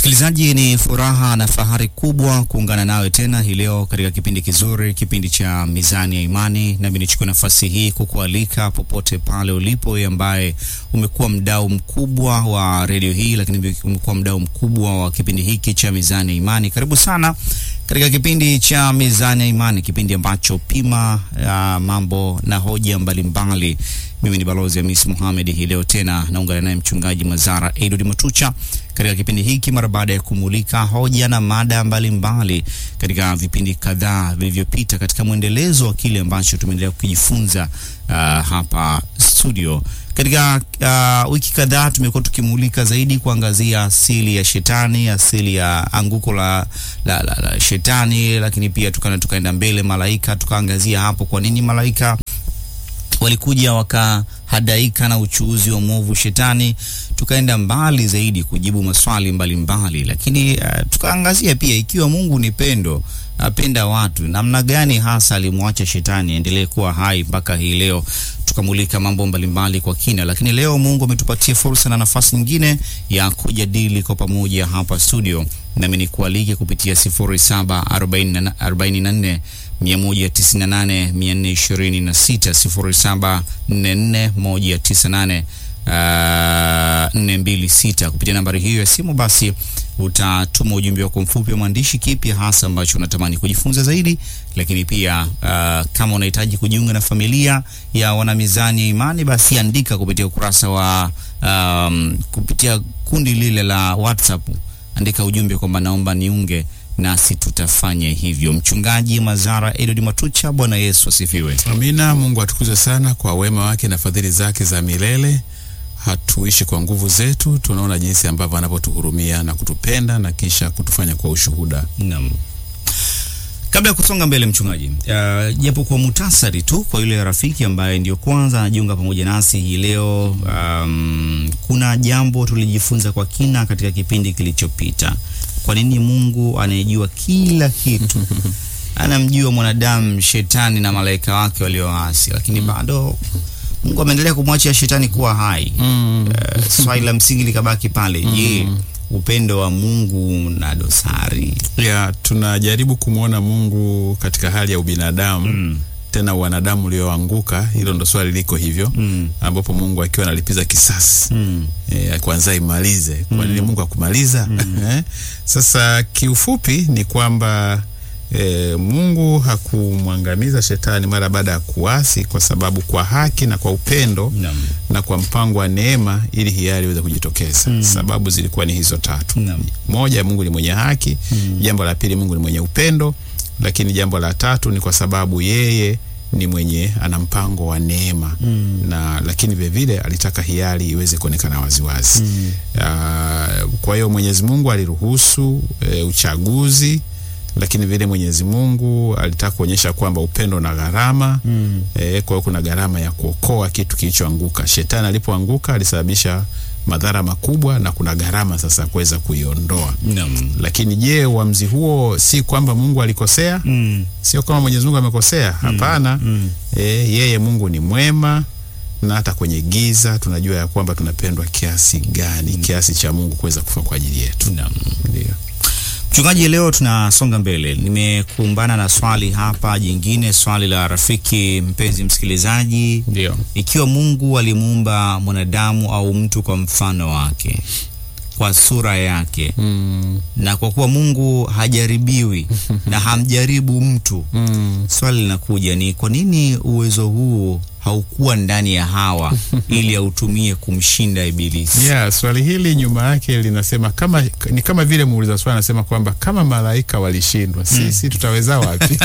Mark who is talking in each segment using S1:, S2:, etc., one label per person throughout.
S1: Msikilizaji, ni furaha na fahari kubwa kuungana nawe tena hii leo katika kipindi kizuri, kipindi cha Mizani ya Imani. Nami nichukue nafasi hii kukualika popote pale ulipo, wewe ambaye umekuwa mdau mkubwa wa redio hii, lakini umekuwa mdau mkubwa wa kipindi hiki cha Mizani ya Imani. Karibu sana katika kipindi cha Mizani ya Imani, kipindi ambacho pima ya mambo na hoja mbalimbali. Mimi ni Balozi Hamis Mohamed. Hii leo tena naungana naye Mchungaji Mazara Edward Matucha katika kipindi hiki mara baada ya kumulika hoja na mada mbalimbali katika vipindi kadhaa vilivyopita katika mwendelezo wa kile ambacho tumeendelea kujifunza uh, hapa studio. Katika uh, wiki kadhaa tumekuwa tukimulika zaidi kuangazia asili ya shetani, asili ya anguko la, la, la, la shetani, lakini pia tukana tukaenda mbele malaika, tukaangazia hapo kwa nini malaika walikuja wakahadaika na uchuuzi wa mwovu shetani. Tukaenda mbali zaidi kujibu maswali mbalimbali mbali. Lakini uh, tukaangazia pia ikiwa Mungu ni pendo, apenda watu, namna gani hasa alimwacha shetani endelee kuwa hai mpaka hii leo. Tukamulika mambo mbalimbali kwa kina, lakini leo Mungu ametupatia fursa na nafasi nyingine ya kujadili kwa pamoja hapa studio, nami nikualike kupitia 0744 198 426 0744 198 kupitia nambari hiyo ya simu, basi utatuma ujumbe wako mfupi wa maandishi, kipi hasa ambacho unatamani kujifunza zaidi. Lakini pia uh, kama unahitaji kujiunga na familia ya wanamizani ya imani, basi andika kupitia ukurasa wa um, kupitia kundi lile la WhatsApp, andika ujumbe kwamba naomba niunge nasi tutafanya hivyo. Mchungaji Mazara Edward Matucha, Bwana Yesu asifiwe.
S2: Amina. Mungu atukuze sana kwa wema wake na fadhili zake za milele. Hatuishi kwa nguvu zetu, tunaona jinsi ambavyo anavyotuhurumia na kutupenda na kisha kutufanya kwa ushuhuda.
S1: Naam. Kabla ya kusonga mbele, mchungaji, japo uh, kwa mutasari tu kwa yule rafiki ambaye ndio kwanza anajiunga pamoja nasi hii leo, um, kuna jambo tulijifunza kwa kina katika kipindi kilichopita. Kwa nini Mungu anayejua kila kitu anamjua mwanadamu, shetani na malaika wake walioasi, lakini bado Mungu ameendelea kumwachia shetani kuwa hai?
S2: Mm.
S1: Uh, swali la msingi likabaki pale, je,
S2: Mm.
S1: upendo wa Mungu na dosari?
S2: Ya, tunajaribu kumwona Mungu katika hali ya ubinadamu
S1: Mm.
S2: tena wanadamu ulioanguka. Hilo ndo swali liko hivyo,
S1: Mm.
S2: ambapo Mungu akiwa analipiza kisasi
S1: Mm.
S2: e, kwanza imalize. Kwa nini Mungu akumaliza? Eh, Sasa kiufupi ni kwamba e, Mungu hakumwangamiza shetani mara baada ya kuasi, kwa sababu kwa haki na kwa upendo
S1: Naam.
S2: na kwa mpango wa neema, ili hiari iweze kujitokeza. Sababu zilikuwa ni hizo tatu.
S1: Naam.
S2: Moja, Mungu ni mwenye haki. Jambo la pili, Mungu ni mwenye upendo, lakini jambo la tatu ni kwa sababu yeye ni mwenye ana mpango wa neema na lakini vilevile alitaka hiari iweze kuonekana waziwazi. Ah, kwa hiyo Mwenyezi Mungu aliruhusu e, uchaguzi, lakini vile Mwenyezi Mungu alitaka kuonyesha kwamba upendo na gharama
S1: Mm.
S2: e, kwa hiyo kuna gharama ya kuokoa kitu kilichoanguka. Shetani alipoanguka alisababisha madhara makubwa na kuna gharama sasa kuweza kuiondoa.
S1: Naam.
S2: Lakini je, uamuzi huo si kwamba Mungu alikosea?
S1: Mm.
S2: Sio kama Mwenyezi Mungu amekosea, hapana.
S1: Mm.
S2: E, yeye Mungu ni mwema na hata kwenye giza tunajua ya kwamba tunapendwa kiasi gani, kiasi cha Mungu kuweza kufa kwa ajili yetu.
S1: Naam.
S2: Ndio.
S1: Mchungaji, leo tunasonga mbele. Nimekumbana na swali hapa jingine, swali la rafiki mpenzi msikilizaji.
S2: Ndio.
S1: Ikiwa Mungu alimuumba mwanadamu au mtu kwa mfano wake, kwa sura yake,
S2: Mm,
S1: na kwa kuwa Mungu hajaribiwi na hamjaribu mtu,
S2: mm.
S1: swali linakuja ni kwa nini uwezo huu haukuwa ndani ya Hawa ili autumie kumshinda Ibilisi?
S2: Yeah, swali hili nyuma yake linasema kama ni kama vile muuliza swali anasema kwamba kama malaika walishindwa, sisi tutaweza wapi?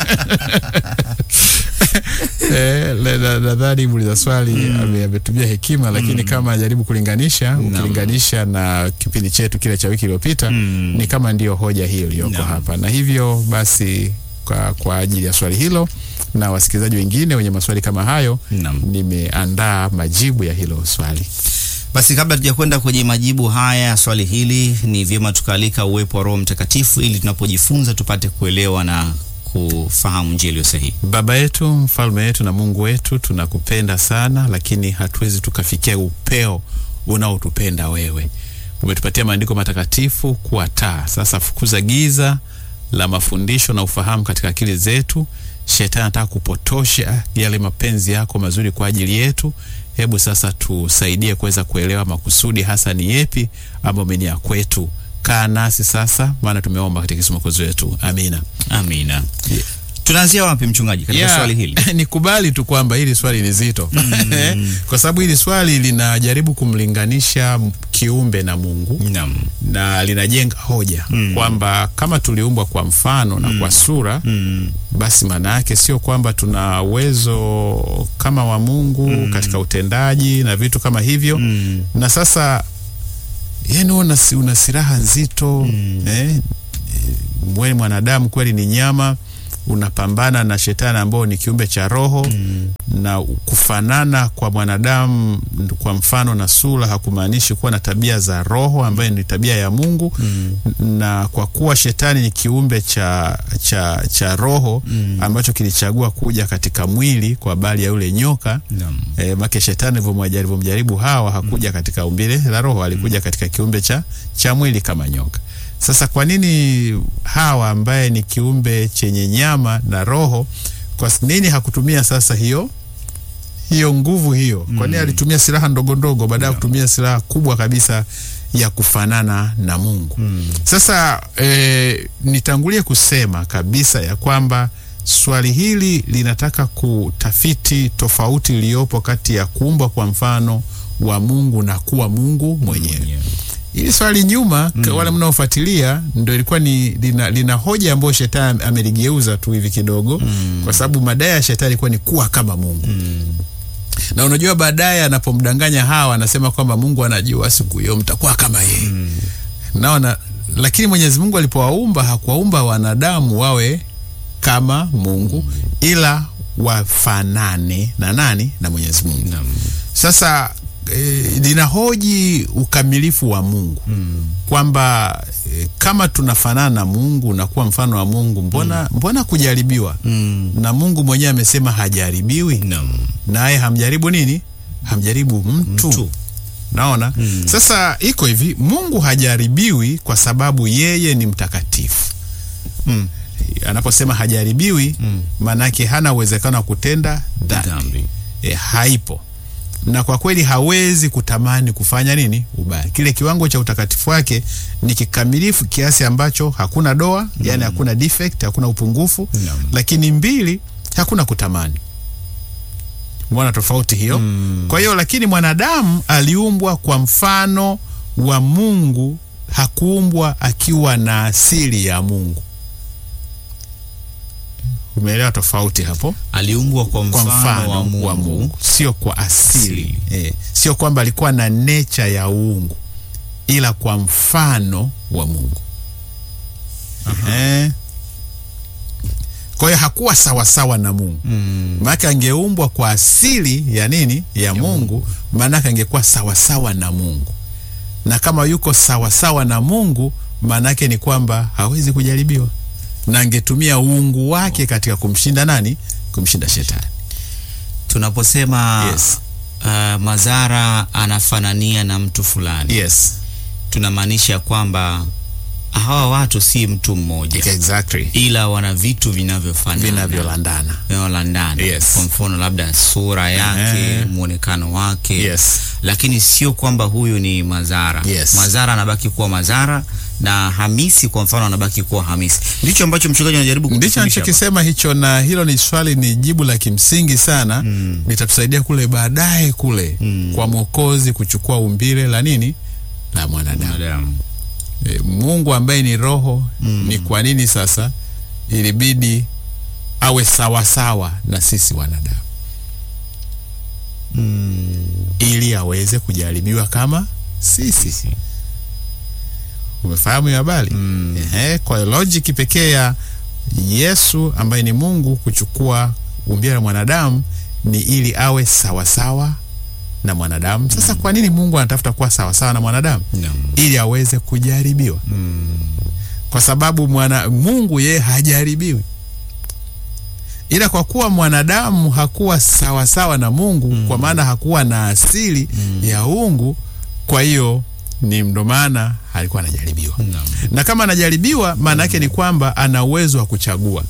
S2: Eh, le- na- nadhani muuliza swali ame- ametumia hekima, lakini kama ajaribu kulinganisha, ukilinganisha na kipindi chetu kile cha wiki iliyopita
S1: Mm.
S2: ni kama ndiyo hoja hiyo iliyoko
S1: Naam.
S2: hapa, na hivyo basi kwa, kwa ajili ya swali hilo na wasikilizaji wengine wenye maswali kama hayo
S1: Naam.
S2: nimeandaa majibu ya hilo swali.
S1: Basi kabla tujakwenda kwenye majibu haya ya swali hili, ni vyema tukaalika uwepo wa Roho Mtakatifu ili tunapojifunza tupate kuelewa na kufahamu njia iliyo sahihi.
S2: Baba yetu, mfalme wetu na Mungu wetu, tunakupenda sana, lakini hatuwezi tukafikia upeo unaotupenda wewe. umetupatia maandiko matakatifu kuwa taa. Sasa fukuza giza la mafundisho na ufahamu katika akili zetu. Shetani anataka kupotosha yale mapenzi yako mazuri kwa ajili yetu. Hebu sasa tusaidie kuweza kuelewa makusudi hasa ni yepi ambayo ni ya kwetu. Kaa nasi sasa, maana tumeomba katika kisomokozi wetu. Amina.
S1: Amina. Tunaanzia wapi mchungaji katika
S2: Yeah,
S1: swali hili?
S2: nikubali tu kwamba hili swali ni zito kwa sababu hili swali linajaribu kumlinganisha kiumbe na Mungu
S1: Naam.
S2: na linajenga hoja kwamba kama tuliumbwa kwa mfano na kwa sura basi maana yake sio kwamba tuna uwezo kama wa Mungu katika utendaji na vitu kama hivyo na sasa yani una, una silaha nzito eh, wewe mwanadamu kweli ni nyama unapambana na shetani ambao ni kiumbe cha roho na kufanana kwa mwanadamu kwa mfano na sura hakumaanishi kuwa na tabia za roho ambayo ni tabia ya Mungu na kwa kuwa shetani ni kiumbe cha, cha, cha roho ambacho kilichagua kuja katika mwili kwa habari ya yule nyoka
S1: Naam.
S2: E, make shetani alivyomjaribu Hawa hakuja katika umbile la roho, alikuja katika kiumbe cha, cha mwili kama nyoka. Sasa kwa nini Hawa ambaye ni kiumbe chenye nyama na roho, kwa nini hakutumia sasa hiyo hiyo nguvu hiyo? Kwa nini alitumia silaha ndogo ndogo baada ya kutumia silaha kubwa kabisa ya kufanana na Mungu? Sasa e, nitangulie kusema kabisa ya kwamba swali hili linataka kutafiti tofauti iliyopo kati ya kuumbwa kwa mfano wa Mungu na kuwa Mungu mwenyewe. Hili swali nyuma mm. wale mnaofuatilia ndio ilikuwa ni lina, lina hoja ambayo shetani ameligeuza tu hivi kidogo mm. kwa sababu madai ya shetani ilikuwa ni kuwa kama Mungu mm. na unajua baadaye anapomdanganya Hawa anasema kwamba Mungu anajua siku hiyo mtakuwa kama yeye mm. naona, lakini Mwenyezi Mungu alipowaumba hakuwaumba wanadamu wawe kama Mungu mm. ila wafanane na nani? Na Mwenyezi Mungu
S1: Naam.
S2: sasa e, linahoji ukamilifu wa Mungu mm. kwamba e, kama tunafanana na Mungu na kuwa mfano wa Mungu, mbona mbona kujaribiwa?
S1: Mm.
S2: Na Mungu mwenyewe amesema hajaribiwi,
S1: Naam.
S2: naye hamjaribu nini? Hamjaribu mtu,
S1: Mtu.
S2: naona sasa iko hivi, Mungu hajaribiwi kwa sababu yeye ni mtakatifu
S1: Mm.
S2: anaposema hajaribiwi maanake hana uwezekano wa kutenda dhambi
S1: Dhambi.
S2: e, haipo na kwa kweli hawezi kutamani kufanya nini ubaya. Kile kiwango cha utakatifu wake ni kikamilifu kiasi ambacho hakuna doa yani hakuna defect, hakuna upungufu
S1: Naam.
S2: lakini mbili, hakuna kutamani. Umeona tofauti hiyo? Kwa hiyo lakini mwanadamu aliumbwa kwa mfano wa Mungu, hakuumbwa akiwa na asili ya Mungu. Umeelewa tofauti hapo?
S1: Aliumbwa kwa
S2: kwa
S1: mfano,
S2: mfano
S1: wa Mungu.
S2: wa Mungu, sio kwa asili
S1: Asili.
S2: eh, sio kwamba alikuwa na nature ya uungu, ila kwa mfano wa Mungu eh. Kwa hiyo hakuwa sawasawa na Mungu
S1: Mm.
S2: maanake angeumbwa kwa asili ya nini ya Mungu, maanake angekuwa sawasawa na Mungu, na kama yuko sawasawa na Mungu, maanake ni kwamba hawezi kujaribiwa, na angetumia uungu wake katika kumshinda nani? Kumshinda shetani.
S1: Tunaposema
S2: Yes.
S1: uh, Mazara anafanania na mtu fulani
S2: Yes,
S1: tunamaanisha kwamba hawa watu si mtu mmoja
S2: exactly,
S1: ila wana vitu vinavyofanana
S2: vinavyolandana.
S1: vinavyolandana.
S2: Yes.
S1: Kwa mfano labda sura yake,
S2: Ehe.
S1: mwonekano wake
S2: Yes.
S1: lakini sio kwamba huyu ni Mazara.
S2: Yes.
S1: Mazara anabaki kuwa Mazara na Hamisi kwa mfano anabaki kuwa Hamisi. Ndicho ambacho mchungaji anajaribu
S2: Ndicho
S1: kutufundisha hapa.
S2: anachokisema hicho, na hilo ni swali, ni jibu la kimsingi sana litatusaidia kule baadaye kule kwa Mwokozi kuchukua umbile la nini la mwanadamu.
S1: Mwanadamu.
S2: E, Mungu ambaye ni roho ni kwa nini sasa ilibidi awe sawasawa sawa na sisi wanadamu ili aweze kujaribiwa kama sisi. Umefahamu hiyo habari? Ehe, kwa hiyo logic pekee ya Yesu ambaye ni Mungu kuchukua umbile la mwanadamu ni ili awe sawasawa sawa na mwanadamu. Sasa kwa nini Mungu anatafuta kuwa sawasawa sawa na mwanadamu?
S1: Naam.
S2: ili aweze kujaribiwa kwa sababu mwana, Mungu yeye hajaribiwi, ila kwa kuwa mwanadamu hakuwa sawasawa na Mungu kwa maana hakuwa na asili ya uungu, kwa hiyo ni ndo maana alikuwa anajaribiwa
S1: Naam.
S2: na kama anajaribiwa maana yake ni kwamba ana uwezo wa kuchagua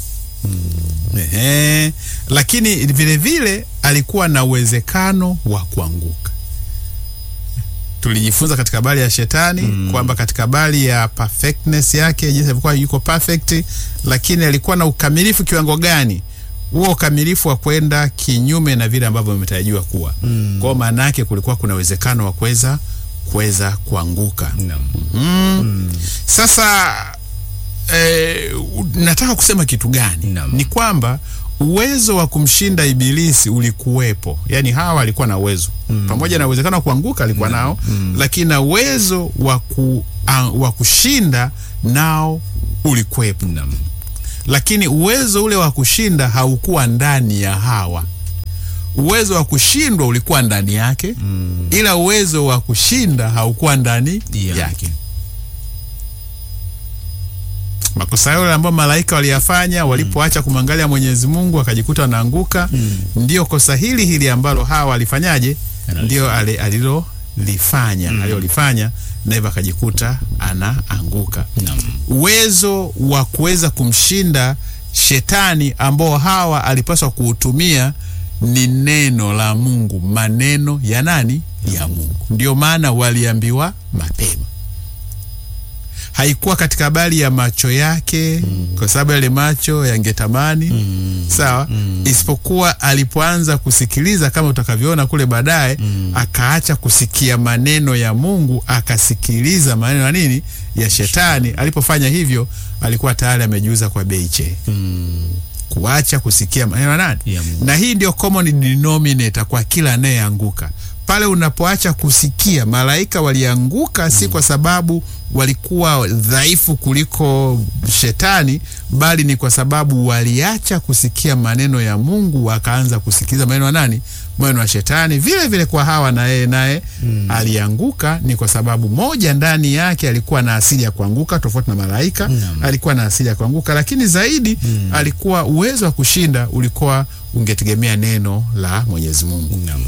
S2: Ehe. lakini vile vile alikuwa na uwezekano wa kuanguka tulijifunza katika habari ya shetani kwamba katika habari ya perfectness yake jinsi alivyokuwa yuko perfect lakini alikuwa na ukamilifu kiwango gani huo ukamilifu wa kwenda kinyume na vile ambavyo vimetarajiwa kuwa mm. kwao maana yake kulikuwa kuna uwezekano wa kuweza kuweza kuanguka
S1: Naam.
S2: mm. Sasa eh, nataka kusema kitu gani?
S1: Naam.
S2: Ni kwamba uwezo wa kumshinda ibilisi ulikuwepo, yaani hawa alikuwa na uwezo mm. pamoja na uwezekano wa kuanguka alikuwa nao mm. lakini na uwezo wa ku, uh, wa kushinda nao ulikuwepo,
S1: Naam.
S2: lakini uwezo ule wa kushinda haukuwa ndani ya hawa. Uwezo wa kushindwa ulikuwa ndani yake mm. ila uwezo wa kushinda haukuwa ndani
S1: Yeah.
S2: yake. Makosa yale ambayo malaika waliyafanya walipoacha kumwangalia Mwenyezi Mungu wakajikuta wanaanguka, ndio kosa hili hili ambalo hawa walifanyaje,
S1: Analifanya.
S2: ndio ale- alilolifanya alilolifanya, na hivyo akajikuta anaanguka
S1: Naam.
S2: uwezo wa kuweza kumshinda shetani ambao hawa alipaswa kuutumia ni neno la Mungu, maneno ya nani? Ya Mungu. Ndio maana waliambiwa mapema. Haikuwa katika habari ya macho yake kwa sababu yale macho yangetamani sawa, isipokuwa alipoanza kusikiliza kama utakavyoona kule baadaye, akaacha kusikia maneno ya Mungu akasikiliza maneno ya nini ya shetani. Alipofanya hivyo, alikuwa tayari amejiuza kwa bei che kuacha kusikia maneno ya nani
S1: Ya Mungu.
S2: na hii ndio common denominator kwa kila anayeanguka pale unapoacha kusikia. Malaika walianguka si kwa sababu walikuwa dhaifu kuliko shetani, bali ni kwa sababu waliacha kusikia maneno ya Mungu, wakaanza kusikiliza maneno ya nani? Maneno ya shetani. Vile vile kwa Hawa na yeye naye alianguka, ni kwa sababu moja, ndani yake alikuwa na asili ya kuanguka, tofauti na malaika
S1: Naam.
S2: alikuwa na asili ya kuanguka, lakini zaidi alikuwa uwezo wa kushinda ulikuwa ungetegemea neno la Mwenyezi Mungu.
S1: Naam.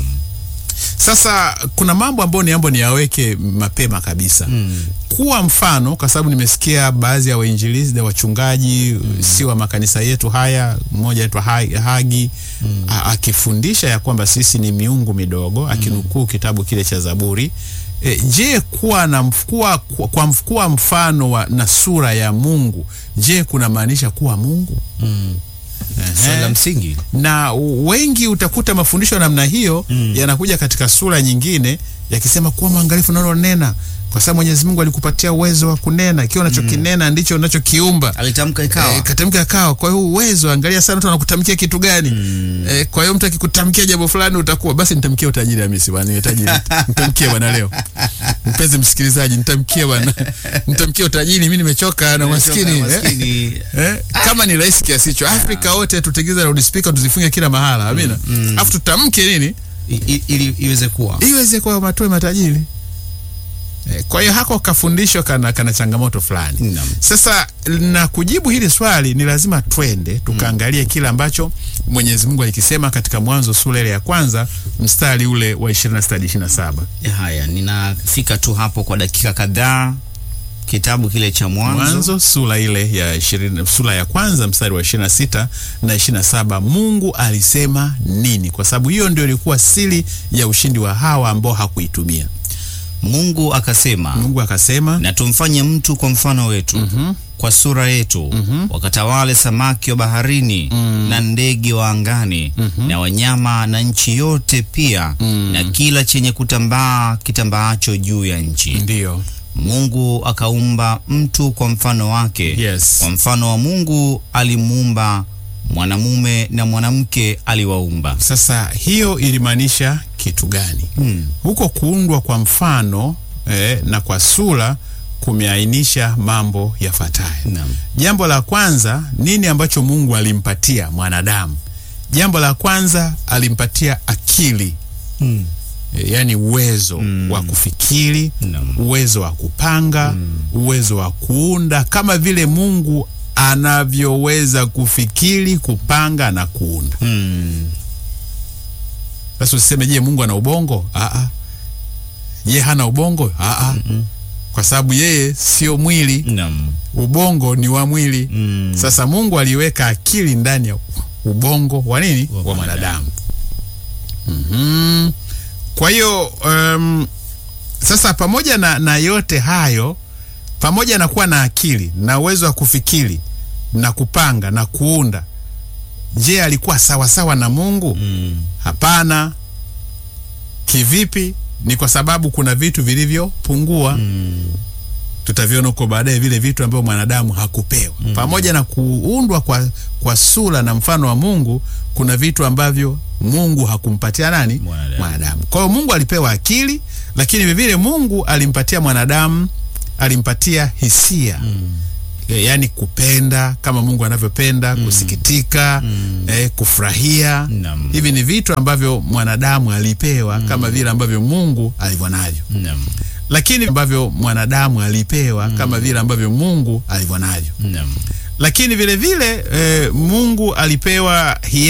S2: Sasa kuna mambo ambayo ni ambo niyaweke mapema kabisa
S1: Mm.
S2: kuwa mfano, kwa sababu nimesikia baadhi ya wainjilisti na wachungaji si wa makanisa yetu haya, mmoja aitwa Ha- Hagi a- akifundisha ya kwamba sisi ni miungu midogo, akinukuu kitabu kile cha Zaburi. E, je, kuwa na mf- kuwa, kwa, kwa mf- kuwa mfano wa, na sura ya Mungu, je kuna maanisha kuwa Mungu?
S1: Mm.
S2: Ehe
S1: Swali la msingi.
S2: na wengi utakuta mafundisho ya namna hiyo yanakuja katika sura nyingine yakisema kuwa mwangalifu unalonena, kwa sababu Mwenyezi Mungu alikupatia uwezo wa kunena, ikiwa unachokinena ndicho unachokiumba.
S1: Alitamka ikawa.
S2: E, katamka kawa. Kwa hiyo uwezo, angalia sana mtu anakutamkia kitu gani. E, kwa hiyo mtu akikutamkia jambo fulani utakuwa basi, nitamkie utajiri Hamisi bwana, niwe tajiri. Nitamkie bwana leo. Mpenzi msikilizaji, nitamkie bwana. Nitamkie utajiri, mimi nimechoka na maskini. Eh?
S1: Maskini.
S2: Eh, kama ni rahisi kiasi hicho Afrika wote tutengeze loudspeaker tuzifunge kila mahala, amina. Alafu tutamke nini
S1: I- i- ili iweze kuwa.
S2: iweze kwa matue matajiri. Eh, kwa hiyo hako kafundisho kana, kana changamoto fulani.
S1: Naam.
S2: Sasa na kujibu hili swali ni lazima twende tukaangalie kile ambacho Mwenyezi Mungu alikisema katika Mwanzo sura ile ya kwanza mstari ule wa 26 hadi 27.
S1: Haya, ninafika tu hapo kwa dakika kadhaa. Kitabu kile cha Mwanzo.
S2: Mwanzo sura ile ya 20, sura ya kwanza mstari wa 26 na 27, Mungu alisema nini? Kwa sababu hiyo ndio ilikuwa siri ya ushindi wa Hawa ambao hakuitumia.
S1: Mungu akasema,
S2: Mungu akasema,
S1: na tumfanye mtu kwa mfano wetu kwa sura yetu wakatawale samaki wa baharini na ndege wa angani na wanyama na nchi yote pia na kila chenye kutambaa kitambaacho juu ya nchi.
S2: ndiyo
S1: Mungu akaumba mtu kwa mfano wake,
S2: Yes.
S1: kwa mfano wa Mungu alimuumba, mwanamume na mwanamke aliwaumba.
S2: Sasa hiyo ilimaanisha kitu gani?
S1: Hmm.
S2: Huko kuundwa kwa mfano eh, na kwa sura kumeainisha mambo yafuatayo.
S1: Naam.
S2: Jambo la kwanza, nini ambacho Mungu alimpatia mwanadamu? Jambo la kwanza alimpatia akili
S1: Hmm.
S2: e, yaani uwezo wa kufikiri,
S1: Naam.
S2: uwezo wa kupanga, uwezo wa kuunda, kama vile Mungu anavyoweza kufikiri, kupanga na kuunda.
S1: Hmm.
S2: Sasa usiseme je, Mungu ana ubongo? Aa. je hana ubongo Aa, kwa sababu yeye sio mwili
S1: Naam.
S2: ubongo ni wa mwili
S1: Mm.
S2: sasa mungu aliweka akili ndani ya ubongo wa nini
S1: Wa
S2: wa mwanadamu Mhm. kwa hiyo um, sasa pamoja na, na yote hayo pamoja na kuwa na akili na uwezo wa kufikiri na kupanga na kuunda je alikuwa sawasawa na mungu
S1: Mm.
S2: hapana kivipi ni kwa sababu kuna vitu vilivyopungua
S1: Mm.
S2: tutaviona huko baadaye vile vitu ambavyo mwanadamu hakupewa mm. pamoja na kuundwa kwa, kwa sura na mfano wa mungu kuna vitu ambavyo mungu hakumpatia nani
S1: Mwanadamu.
S2: mwanadamu kwa hiyo mungu alipewa akili lakini vivile mungu alimpatia mwanadamu alimpatia hisia mm. E, yaani kupenda kama mungu anavyopenda mm. kusikitika mm. Eh, kufurahia
S1: Naam.
S2: hivi ni vitu ambavyo mwanadamu alipewa mm. kama vile ambavyo mungu alivyo navyo
S1: Naam.
S2: lakini ambavyo mwanadamu alipewa mm. kama vile ambavyo mungu alivyo navyo
S1: Naam.
S2: lakini vile vile e, mungu alipewa hiari